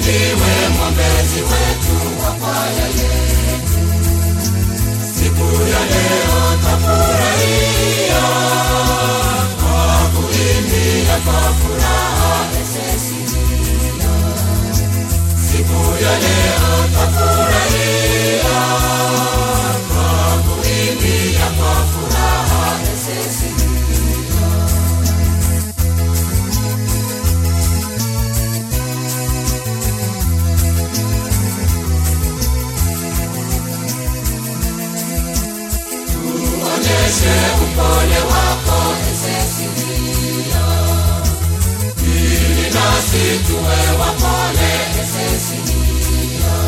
ndiwe mwombezi wetu wa kwaya yetu. Siku ya leo tafurahia kwa kuimbia kwa furaha Efesia. Siku ya leo tafurahia kwa kuimbia kwa furaha Efesia. Tuonyeshe upole wako Efesia, ili nasi tuwe wapole Efesia.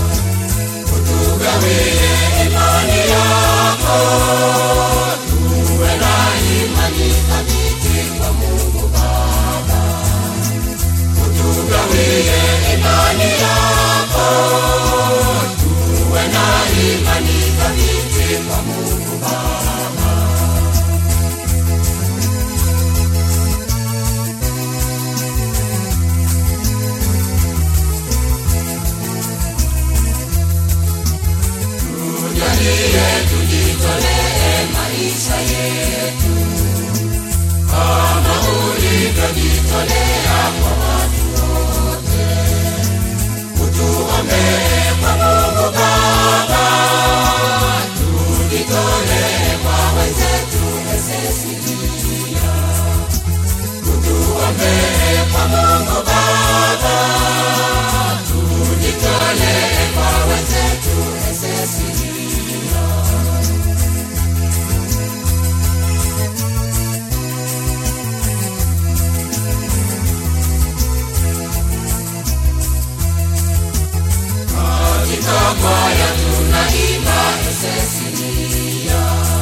Utugawie imani yako, tuwe na imani thabiti kwa Mungu Baba. Utugawie imani yako, tuwe na imani thabiti kwa Mungu Baba. Tujalie tujitolee maisha yetu kama ulivyojitolea kwa watu wote. Utuombee kwa Mungu Baba, tujitolee kwa wenzetu Efesia. Utuombee kwa Mungu Baba, tujitolee kwa wenzetu Efesia. Katika kwaya tunaimba Efesia,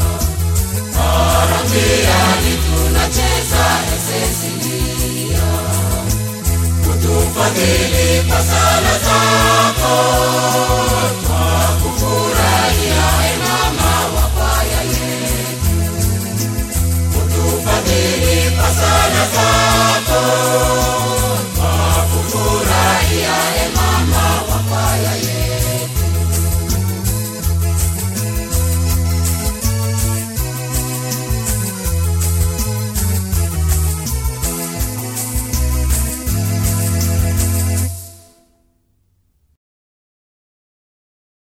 Parakiani tunacheza Efesia. Utufadhili kwa sala zako